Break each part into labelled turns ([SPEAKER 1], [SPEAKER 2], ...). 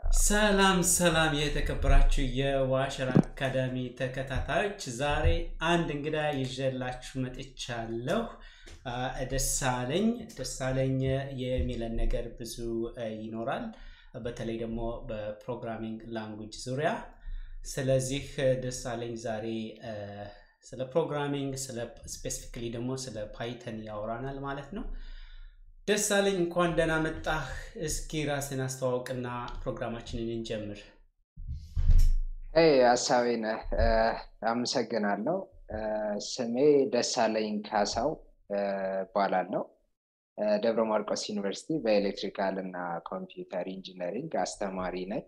[SPEAKER 1] ሰላም ሰላም የተከበራችሁ የዋሸር አካዳሚ ተከታታዮች፣ ዛሬ አንድ እንግዳ ይዤላችሁ መጥቻለሁ። ደሳለኝ ደሳለኝ የሚለን ነገር ብዙ ይኖራል፣ በተለይ ደግሞ በፕሮግራሚንግ ላንጉጅ ዙሪያ። ስለዚህ ደሳለኝ ዛሬ ስለ ፕሮግራሚንግ ስፔሲፊክሊ ደግሞ ስለ ፓይተን ያወራናል ማለት ነው። ደሳለኝ እንኳን ደህና መጣህ። እስኪ ራስን አስተዋውቅና ፕሮግራማችንን እንጀምር።
[SPEAKER 2] ሀሳቤ ነህ። አመሰግናለሁ። ስሜ ደሳለኝ ካሳው እባላለሁ። ደብረ ማርቆስ ዩኒቨርሲቲ በኤሌክትሪካል እና ኮምፒውተር ኢንጂነሪንግ አስተማሪ ነኝ።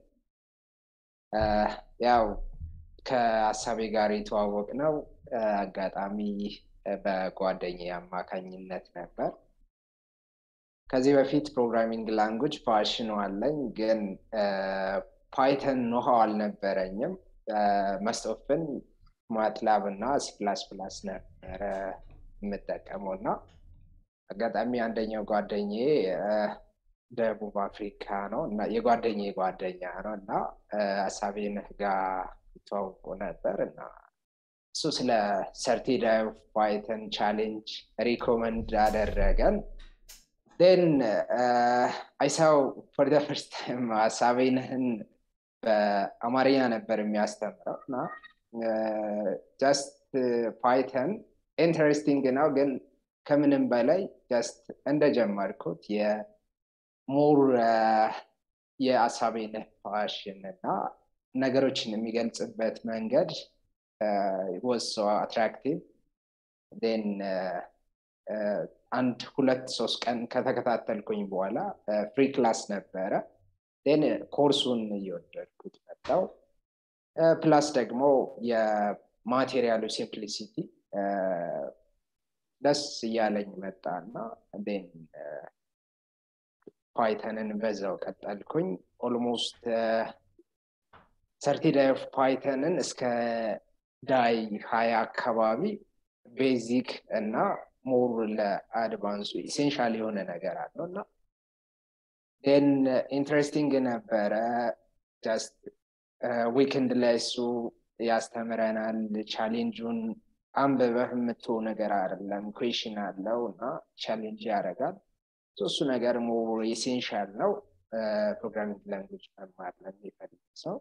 [SPEAKER 2] ያው ከሀሳቤ ጋር የተዋወቅ ነው አጋጣሚ በጓደኛ አማካኝነት ነበር። ከዚህ በፊት ፕሮግራሚንግ ላንጉጅ ፓሽኑ አለኝ፣ ግን ፓይተን ኖሃው አልነበረኝም። መስቶፍን ማትላብ እና ሲፕላስ ፕላስ ነበረ የምጠቀመው እና አጋጣሚ አንደኛው ጓደኛዬ ደቡብ አፍሪካ ነው እና የጓደኛ ጓደኛ ነው እና ሀሳቤንህ ጋር ይተዋውቁ ነበር እና እሱ ስለ ሰርቲዳይ ፓይተን ቻሌንጅ ሪኮመንድ አደረገን። ን አይሳው ፎር ደ ፈርስት ታይም ሀሳቤንህን በአማርኛ ነበር የሚያስተምረው እና ጀስት ፓይተን ኢንተረስቲንግ ነው፣ ግን ከምንም በላይ ጀስት እንደጀመርኩት የሞር የሀሳቤንህ ፓሽን እና ነገሮችን የሚገልጽበት መንገድ ወሶ አትራክቲቭ ን አንድ ሁለት ሶስት ቀን ከተከታተልኩኝ በኋላ ፍሪ ክላስ ነበረ። ን ኮርሱን እየወደድኩት መጣው። ፕላስ ደግሞ የማቴሪያሉ ሲምፕሊሲቲ ደስ እያለኝ መጣ እና ን ፓይተንን በዛው ቀጠልኩኝ። ኦልሞስት ሰርቲ ዳይ ኦፍ ፓይተንን እስከ ዳይ ሀያ አካባቢ ቤዚክ እና ሞር ለአድቫንሱ ኢሴንሻል የሆነ ነገር አለው እና ን ኢንትረስቲንግ ነበረ። ጀስት ዊክንድ ላይ እሱ ያስተምረናል። ቻሌንጁን አንብበህ የምትው ነገር አይደለም፣ ኩዌሽን አለው እና ቻሌንጅ ያደርጋል። እሱ ነገር ሞር ኢሴንሻል ነው ፕሮግራሚንግ ላንጉጅ መማር ለሚፈልግ ሰው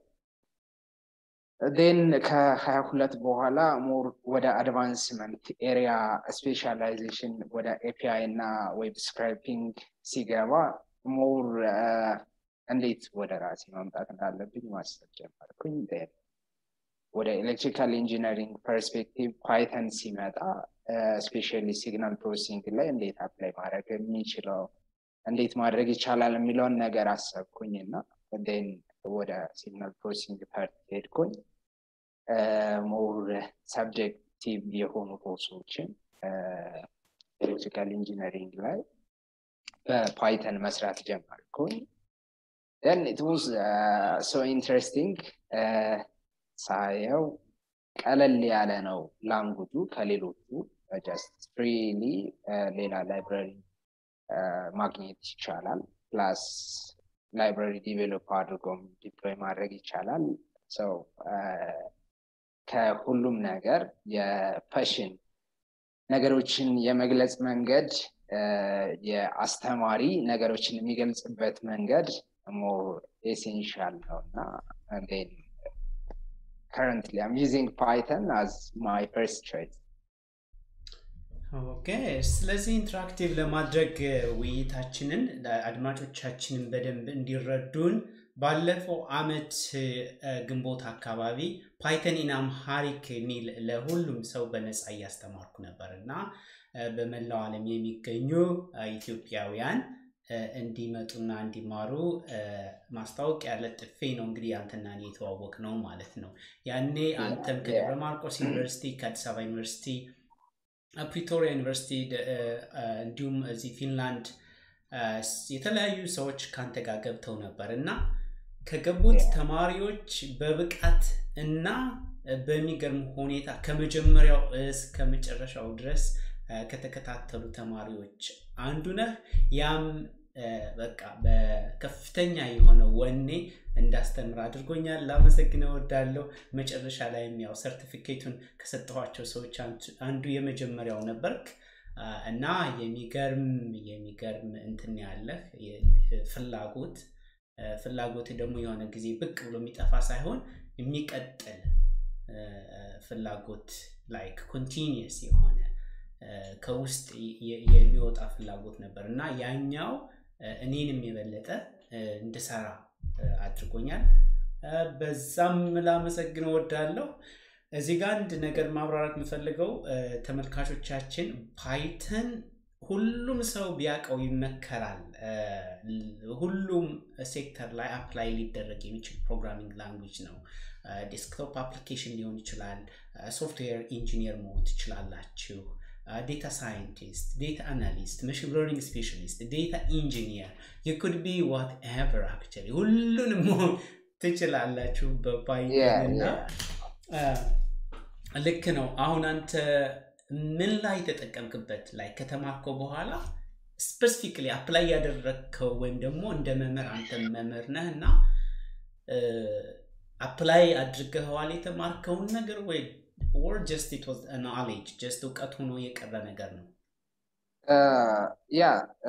[SPEAKER 2] ን ከሀያ ሁለት በኋላ ሞር ወደ አድቫንስመንት ኤሪያ ስፔሻላይዜሽን ወደ ኤፒአይ እና ዌብ ስክራይፒንግ ሲገባ ሞር እንዴት ወደ ራሴ ማምጣት እንዳለብኝ ማሰብ ጀመርኩኝ። ወደ ኤሌክትሪካል ኢንጂነሪንግ ፐርስፔክቲቭ ፓይተን ሲመጣ ስፔሻሊ ሲግናል ፕሮሰሲንግ ላይ እንዴት አፕላይ ማድረግ የሚችለው እንዴት ማድረግ ይቻላል የሚለውን ነገር አሰብኩኝ እና ን ወደ ሲግናል ፕሮሰሲንግ ፐርት ሄድኩኝ። ሞር ሰብጀክቲቭ የሆኑ ኮርሶችን ኤሌክትሪካል ኢንጂነሪንግ ላይ በፓይተን መስራት ጀመርኩኝ። ን ኢት ዋዝ ሶ ኢንትረስቲንግ ሳየው ቀለል ያለ ነው ላንጉጁ ከሌሎቹ ጀስት ፍሪሊ ሌላ ላይብረሪ ማግኘት ይቻላል ፕላስ ላይብራሪ ዲቨሎፕ አድርጎም ዲፕሎይ ማድረግ ይቻላል። ሰው ከሁሉም ነገር የፐሽን ነገሮችን የመግለጽ መንገድ የአስተማሪ ነገሮችን የሚገልጽበት መንገድ ሞር ኤሴንሻል ነው እና ከረንትሊ አም ዩዚንግ ፓይተን አዝ ማይ ፈርስት ቾይስ።
[SPEAKER 1] ኦኬ ስለዚህ ኢንተራክቲቭ ለማድረግ ውይይታችንን አድማጮቻችንን በደንብ እንዲረዱን ባለፈው አመት ግንቦት አካባቢ ፓይተን ኢን አምሃሪክ የሚል ለሁሉም ሰው በነፃ እያስተማርኩ ነበር እና በመላው ዓለም የሚገኙ ኢትዮጵያውያን እንዲመጡና እንዲማሩ ማስታወቂያ ለጥፌ ነው እንግዲህ አንተና እኔ የተዋወቅ ነው ማለት ነው። ያኔ አንተም ከደብረ ማርቆስ ዩኒቨርሲቲ ከአዲስ አበባ ዩኒቨርሲቲ ፕሪቶሪያ ዩኒቨርሲቲ እንዲሁም እዚህ ፊንላንድ የተለያዩ ሰዎች ከአንተ ጋር ገብተው ነበር እና ከገቡት ተማሪዎች በብቃት እና በሚገርም ሁኔታ ከመጀመሪያው እስከ መጨረሻው ድረስ ከተከታተሉ ተማሪዎች አንዱ ነህ። ያም በቃ በከፍተኛ የሆነ ወኔ እንዳስተምር አድርጎኛል። ላመሰግን እወዳለሁ። መጨረሻ ላይም ያው ሰርቲፊኬቱን ከሰጠኋቸው ሰዎች አንዱ የመጀመሪያው ነበርክ እና የሚገርም የሚገርም እንትን ያለህ ፍላጎት ፍላጎት ደግሞ የሆነ ጊዜ ብቅ ብሎ የሚጠፋ ሳይሆን የሚቀጥል ፍላጎት ላይክ ኮንቲኒየስ የሆነ ከውስጥ የሚወጣ ፍላጎት ነበር እና ያኛው እኔንም የበለጠ እንድሰራ አድርጎኛል። በዛም ላመሰግን እወዳለሁ። እዚህ ጋር አንድ ነገር ማብራራት የምፈልገው ተመልካቾቻችን ፓይተን ሁሉም ሰው ቢያውቀው ይመከራል። ሁሉም ሴክተር ላይ አፕላይ ሊደረግ የሚችል ፕሮግራሚንግ ላንጉጅ ነው። ዴስክቶፕ አፕሊኬሽን ሊሆን ይችላል። ሶፍትዌር ኢንጂኒየር መሆን ትችላላችሁ። ዴታ ሳይንቲስት፣ ዴታ አናሊስት፣ መሽን ለርኒንግ ስፔሻሊስት፣ ዴታ ኢንጂኒየር ዩ ኩድ ቢ ዋት ኤቨር አክቹዋሊ ሁሉንም መሆን ትችላላችሁ በፓይተን እና ልክ ነው። አሁን አንተ ምን ላይ ተጠቀምክበት ላይ ከተማርከው በኋላ ስፔሲፊክሊ አፕላይ ያደረግከው ወይም ደግሞ እንደ መምህር አንተ መምህር ነህ እና አፕላይ አድርገኸዋል የተማርከውን ነገር ወይ or just it was a knowledge just እውቀት ሆኖ የቀረ ነገር ነው?
[SPEAKER 2] ያ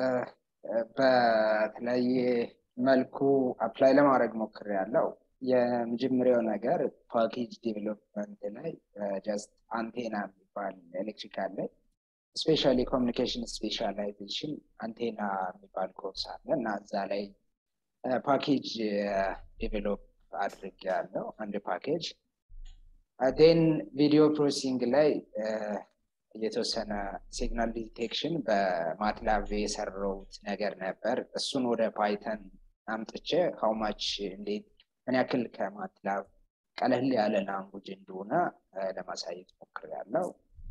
[SPEAKER 2] በተለያየ መልኩ አፕላይ ለማድረግ ሞክር ያለው የመጀመሪያው ነገር ፓኬጅ ዴቨሎፕመንት ላይ ጀስት አንቴና የሚባል ኤሌክትሪካል ላይ ስፔሻሊ ኮሚኒኬሽን ስፔሻላይዜሽን አንቴና የሚባል ኮርስ አለ እና እዛ ላይ ፓኬጅ ዴቨሎፕ አድርግ ያለው አንድ ፓኬጅ ዴን ቪዲዮ ፕሮሰሲንግ ላይ የተወሰነ ሲግናል ዲቴክሽን በማትላብ የሰራውት ነገር ነበር። እሱን ወደ ፓይተን አምጥቼ ሀውማች እንዴት ምን ያክል ከማትላብ ቀለል ያለ ላንጉጅ እንደሆነ ለማሳየት ሞክሬያለሁ።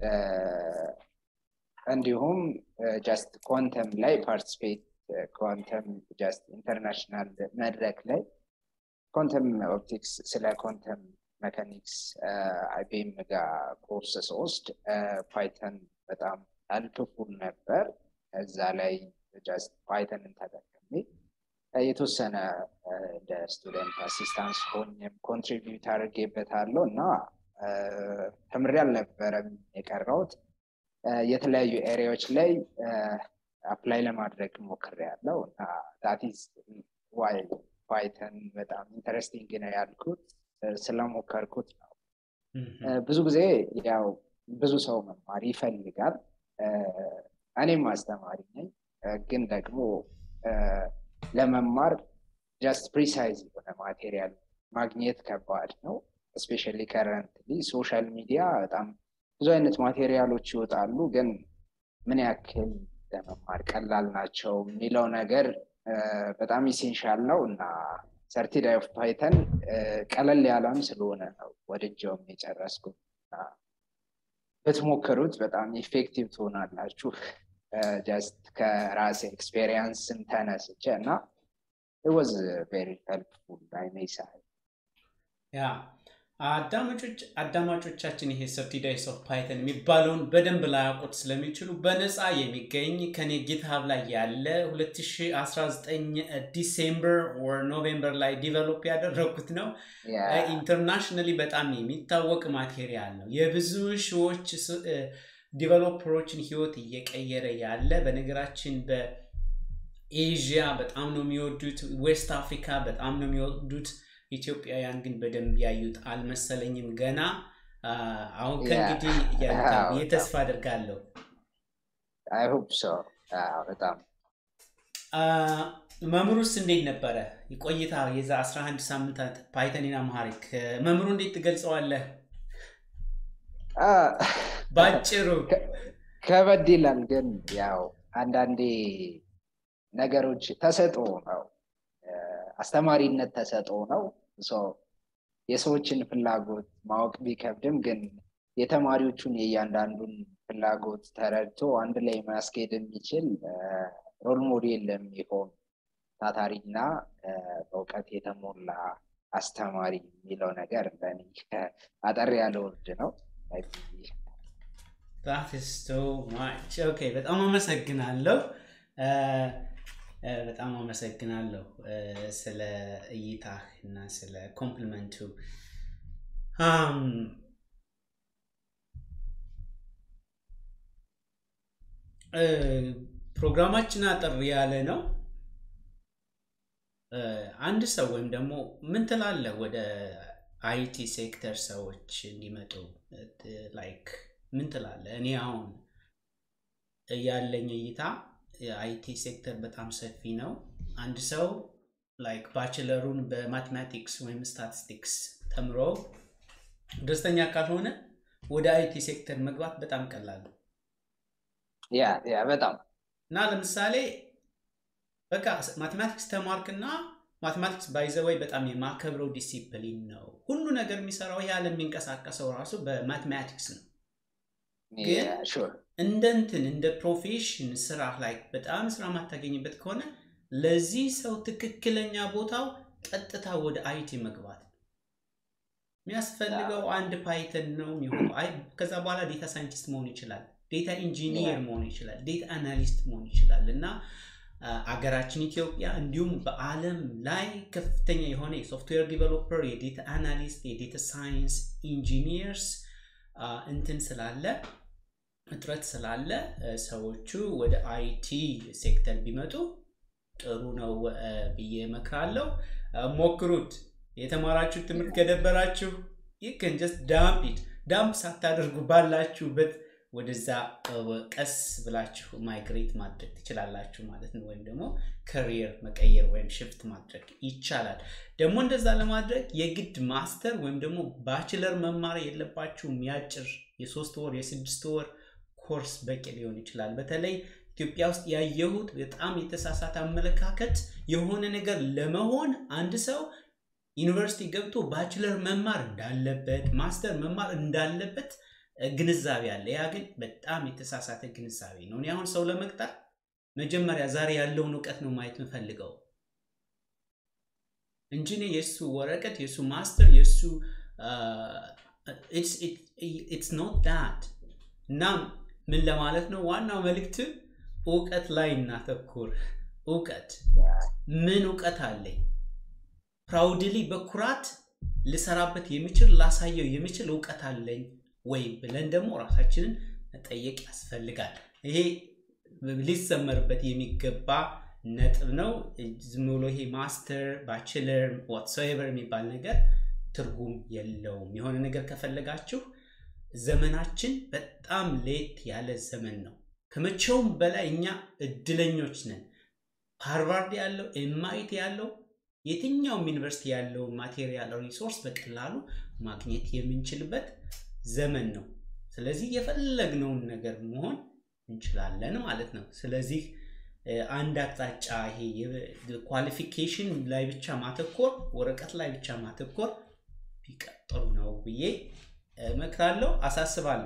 [SPEAKER 2] እንዲሁም ጀስት ኳንተም ላይ ፓርቲስፔት ኳንተም ጀስት ኢንተርናሽናል መድረክ ላይ ኳንተም ኦፕቲክስ ስለ ኳንተም መካኒክስ አይቤም ጋር ኮርስ ስወስድ ፓይተን በጣም አልፕፉል ነበር። እዛ ላይ ጀስት ፓይተንን ተጠቅሜ የተወሰነ እንደ ስቱደንት አሲስታንስ ሆኝም ኮንትሪቢዩት አድርጌበታለሁ እና ተምሬ አልነበረም የቀረውት የተለያዩ ኤሪያዎች ላይ አፕላይ ለማድረግ ሞክሬያለሁ እና ዳቲዝ ዋይ ፓይተን በጣም ኢንተረስቲንግ ነው ያልኩት ስለሞከርኩት ነው። ብዙ ጊዜ ያው ብዙ ሰው መማር ይፈልጋል። እኔም አስተማሪ ነኝ፣ ግን ደግሞ ለመማር ጀስት ፕሪሳይዝ የሆነ ማቴሪያል ማግኘት ከባድ ነው። እስፔሻሊ ከረንትሊ ሶሻል ሚዲያ በጣም ብዙ አይነት ማቴሪያሎች ይወጣሉ፣ ግን ምን ያክል ለመማር ቀላል ናቸው የሚለው ነገር በጣም ኢሴንሻል ነው እና ሰርቲዳይ ኦፍ ፓይተን ቀለል ያለም ስለሆነ ነው ወድጀውም የጨረስኩት። ብትሞክሩት በጣም ኢፌክቲቭ ትሆናላችሁ። ጀስት ከራሴ ኤክስፔሪየንስም ተነስቼ እና ወዝ ቬሪ ሄልፕፉል አይ ሜይ ሳይ
[SPEAKER 1] ያ አዳማጮቻችን ይሄ ሰርቲ ዳይስ ኦፍ ፓይተን የሚባለውን በደንብ ላያውቁት ስለሚችሉ በነፃ የሚገኝ ከኔ ጊትሃብ ላይ ያለ 2019 ዲሴምበር ወር ኖቬምበር ላይ ዲቨሎፕ ያደረግኩት ነው። ኢንተርናሽናሊ በጣም የሚታወቅ ማቴሪያል ነው። የብዙ ሺዎች ዲቨሎፐሮችን ህይወት እየቀየረ ያለ በነገራችን በኤዥያ በጣም ነው የሚወዱት፣ ዌስት አፍሪካ በጣም ነው የሚወዱት። ኢትዮጵያውያን ግን በደንብ ያዩት አልመሰለኝም ገና። አሁን ከእንግዲህ የተስፋ አድርጋለሁ።
[SPEAKER 2] በጣም
[SPEAKER 1] መምህሩስ እንዴት ነበረ ቆይታ? የዛ 11 ሳምንታት ፓይተኒና አምሃሪክ መምህሩ እንዴት ትገልጸዋለህ? ባጭሩ
[SPEAKER 2] ከበድ ይላል፣ ግን ያው አንዳንዴ ነገሮች ተሰጥኦ ነው አስተማሪነት ተሰጥኦ ነው። የሰዎችን ፍላጎት ማወቅ ቢከብድም ግን የተማሪዎቹን የእያንዳንዱን ፍላጎት ተረድቶ አንድ ላይ ማስኬድ የሚችል ሮል ሞዴል የሚሆን ታታሪና በእውቀት የተሞላ አስተማሪ የሚለው ነገር ለእኔ አጠር ያለ ወርድ ነው።
[SPEAKER 1] በጣም አመሰግናለሁ። በጣም አመሰግናለሁ ስለ እይታህ እና ስለ ኮምፕሊመንቱ። ፕሮግራማችን አጠር ያለ ነው። አንድ ሰው ወይም ደግሞ ምን ትላለህ ወደ አይቲ ሴክተር ሰዎች እንዲመጡ ላይክ ምን ትላለህ? እኔ አሁን ያለኝ እይታ የአይቲ ሴክተር በጣም ሰፊ ነው። አንድ ሰው ላይክ ባችለሩን በማቴማቲክስ ወይም ስታቲስቲክስ ተምሮ ደስተኛ ካልሆነ ወደ አይቲ ሴክተር መግባት በጣም ቀላል ነው።
[SPEAKER 2] ያ ያ በጣም
[SPEAKER 1] እና ለምሳሌ በቃ ማቴማቲክስ ተማርክና ማቴማቲክስ ባይዘወይ በጣም የማከብረው ዲሲፕሊን ነው። ሁሉ ነገር የሚሰራው ይህ ዓለም የሚንቀሳቀሰው ራሱ በማቴማቲክስ ነው። ግን እንደ እንትን እንደ ፕሮፌሽን ስራ ላይ በጣም ስራ ማታገኝበት ከሆነ ለዚህ ሰው ትክክለኛ ቦታው ቀጥታ ወደ አይቲ መግባት ነው። የሚያስፈልገው አንድ ፓይተን ነው የሚሆነው። ከዛ በኋላ ዴታ ሳይንቲስት መሆን ይችላል፣ ዴታ ኢንጂኒየር መሆን ይችላል፣ ዴታ አናሊስት መሆን ይችላል እና አገራችን ኢትዮጵያ እንዲሁም በዓለም ላይ ከፍተኛ የሆነ የሶፍትዌር ዲቨሎፐር፣ የዴታ አናሊስት፣ የዴታ ሳይንስ ኢንጂኒየርስ እንትን ስላለ እጥረት ስላለ ሰዎቹ ወደ አይቲ ሴክተር ቢመጡ ጥሩ ነው ብዬ እመክራለሁ። ሞክሩት። የተማራችሁ ትምህርት ከደበራችሁ ይክን ጀስት ዳምፕ ኢት ዳምፕ ሳታደርጉ ባላችሁበት ወደዛ ቀስ ብላችሁ ማይግሬት ማድረግ ትችላላችሁ ማለት ነው። ወይም ደግሞ ከሪየር መቀየር ወይም ሽፍት ማድረግ ይቻላል። ደግሞ እንደዛ ለማድረግ የግድ ማስተር ወይም ደግሞ ባችለር መማር የለባችሁም። ያጭር የሶስት ወር የስድስት ወር ኮርስ በቂ ሊሆን ይችላል። በተለይ ኢትዮጵያ ውስጥ ያየሁት በጣም የተሳሳተ አመለካከት የሆነ ነገር ለመሆን አንድ ሰው ዩኒቨርሲቲ ገብቶ ባችለር መማር እንዳለበት ማስተር መማር እንዳለበት ግንዛቤ አለ። ያ ግን በጣም የተሳሳተ ግንዛቤ ነው። እኔ አሁን ሰው ለመቅጠር መጀመሪያ ዛሬ ያለውን እውቀት ነው ማየት የምፈልገው እንጂ እኔ የእሱ ወረቀት የእሱ ማስተር የእሱ ኢትስ ኖት ዳት እና ምን ለማለት ነው ዋናው መልእክት እውቀት ላይ እናተኩር። እውቀት ምን እውቀት አለኝ ፕራውድሊ በኩራት ልሰራበት የሚችል ላሳየው የሚችል እውቀት አለኝ ወይ ብለን ደግሞ ራሳችንን መጠየቅ ያስፈልጋል። ይሄ ሊሰመርበት የሚገባ ነጥብ ነው። ዝም ብሎ ይሄ ማስተር ባችለር ዋትሶኤቨር የሚባል ነገር ትርጉም የለውም። የሆነ ነገር ከፈለጋችሁ ዘመናችን በጣም ሌት ያለ ዘመን ነው። ከመቼውም በላይ እኛ እድለኞች ነን። ሃርቫርድ ያለው ኤምአይቲ ያለው የትኛውም ዩኒቨርሲቲ ያለውን ማቴሪያል ሪሶርስ በቀላሉ ማግኘት የምንችልበት ዘመን ነው። ስለዚህ የፈለግነውን ነገር መሆን እንችላለን ማለት ነው። ስለዚህ አንድ አቅጣጫ ይሄ ኳሊፊኬሽን ላይ ብቻ ማተኮር፣ ወረቀት ላይ ብቻ ማተኮር ቢቀጥሩ ነው ብዬ እመክራለሁ፣ አሳስባለሁ።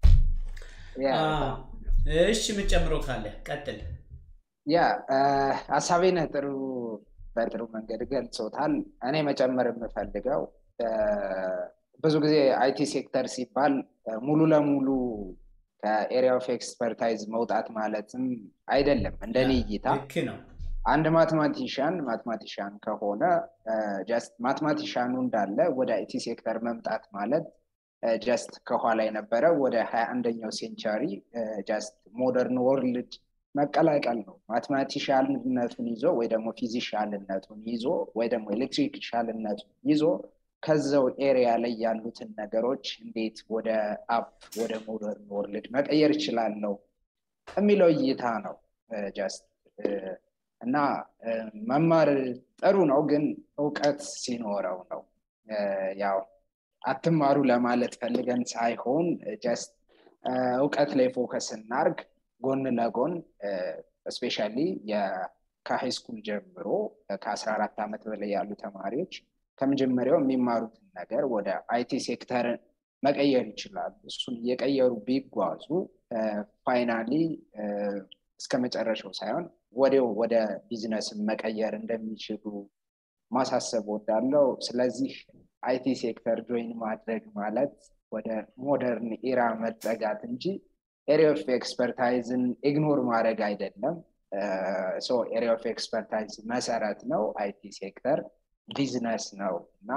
[SPEAKER 1] እሺ የምጨምረው ካለ ቀጥል።
[SPEAKER 2] ያ ሀሳቤን ጥሩ በጥሩ መንገድ ገልጾታል። እኔ መጨመር የምፈልገው ብዙ ጊዜ አይቲ ሴክተር ሲባል ሙሉ ለሙሉ ከኤሪያ ኦፍ ኤክስፐርታይዝ መውጣት ማለትም አይደለም። እንደኔ እይታ
[SPEAKER 1] ነው።
[SPEAKER 2] አንድ ማትማቲሽያን ማትማቲሽያን ከሆነ ጀስት ማትማቲሽያኑ እንዳለ ወደ አይቲ ሴክተር መምጣት ማለት ጀስት ከኋላ የነበረ ወደ ሀያ አንደኛው ሴንቸሪ ጀስት ሞደርን ወርልድ መቀላቀል ነው። ማትማቲሻልነቱን ይዞ ወይ ደግሞ ፊዚሻልነቱን ይዞ ወይ ደግሞ ኤሌክትሪክሻልነቱን ይዞ ከዛው ኤሪያ ላይ ያሉትን ነገሮች እንዴት ወደ አፕ ወደ ሞደርን ወርልድ መቀየር ይችላለው የሚለው እይታ ነው ጀስት እና መማር ጥሩ ነው፣ ግን እውቀት ሲኖረው ነው። ያው አትማሩ ለማለት ፈልገን ሳይሆን ጀስት እውቀት ላይ ፎከስ እናርግ። ጎን ለጎን እስፔሻሊ ከሃይ ስኩል ጀምሮ ከአስራ አራት ዓመት በላይ ያሉ ተማሪዎች ከመጀመሪያው የሚማሩትን ነገር ወደ አይቲ ሴክተር መቀየር ይችላሉ። እሱን እየቀየሩ ቢጓዙ ፋይናሊ እስከ መጨረሻው ሳይሆን ወዲያው ወደ ቢዝነስ መቀየር እንደሚችሉ ማሳሰብ ወዳለው። ስለዚህ አይቲ ሴክተር ጆይን ማድረግ ማለት ወደ ሞደርን ኢራ መጠጋት እንጂ ኤሪያ ኦፍ ኤክስፐርታይዝን ኢግኖር ማድረግ አይደለም። ኤሪያ ኦፍ ኤክስፐርታይዝ መሰረት ነው። አይቲ ሴክተር ቢዝነስ ነው እና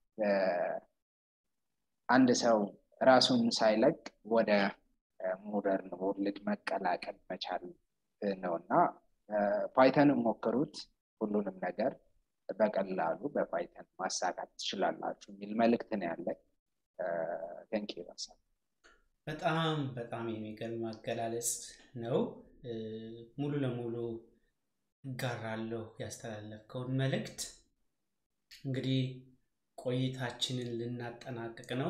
[SPEAKER 2] አንድ ሰው ራሱን ሳይለቅ ወደ ሞደርን ወርልድ መቀላቀል መቻል ነው እና ፓይተንን ሞክሩት። ሁሉንም ነገር በቀላሉ በፓይተን ማሳካት ትችላላችሁ የሚል መልእክት ነው ያለኝ። ቴንክ ዩ
[SPEAKER 1] በጣም በጣም የሚገርም አገላለጽ ነው። ሙሉ ለሙሉ እጋራለሁ ያስተላለፍከውን መልእክት። እንግዲህ ቆይታችንን ልናጠናቅቅ ነው።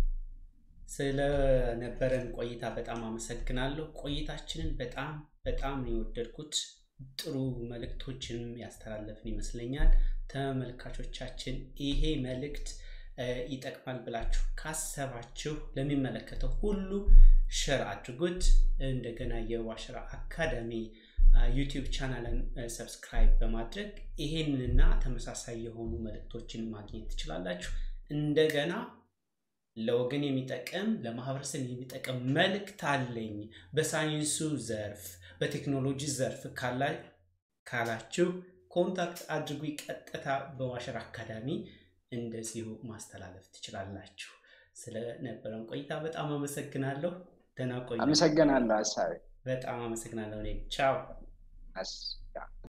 [SPEAKER 1] ስለነበረን ቆይታ በጣም አመሰግናለሁ። ቆይታችንን በጣም በጣም የወደድኩት ጥሩ መልእክቶችንም ያስተላለፍን ይመስለኛል። ተመልካቾቻችን ይሄ መልእክት ይጠቅማል ብላችሁ ካሰባችሁ ለሚመለከተው ሁሉ ሸር አድርጉት። እንደገና የዋሸራ አካዳሚ ዩቲዩብ ቻናልን ሰብስክራይብ በማድረግ ይሄንንና ተመሳሳይ የሆኑ መልእክቶችን ማግኘት ትችላላችሁ። እንደገና ለወገን የሚጠቅም ለማህበረሰብ የሚጠቅም መልእክት አለኝ በሳይንሱ ዘርፍ በቴክኖሎጂ ዘርፍ ካላችሁ ኮንታክት አድርጉ። ቀጥታ በዋሸራ አካዳሚ እንደዚሁ ማስተላለፍ ትችላላችሁ። ስለነበረን ቆይታ በጣም አመሰግናለሁ። ደህና ቆዩ።
[SPEAKER 2] አመሰግናለሁ ሀሳቤ
[SPEAKER 1] በጣም አመሰግናለሁ። እኔ ቻው።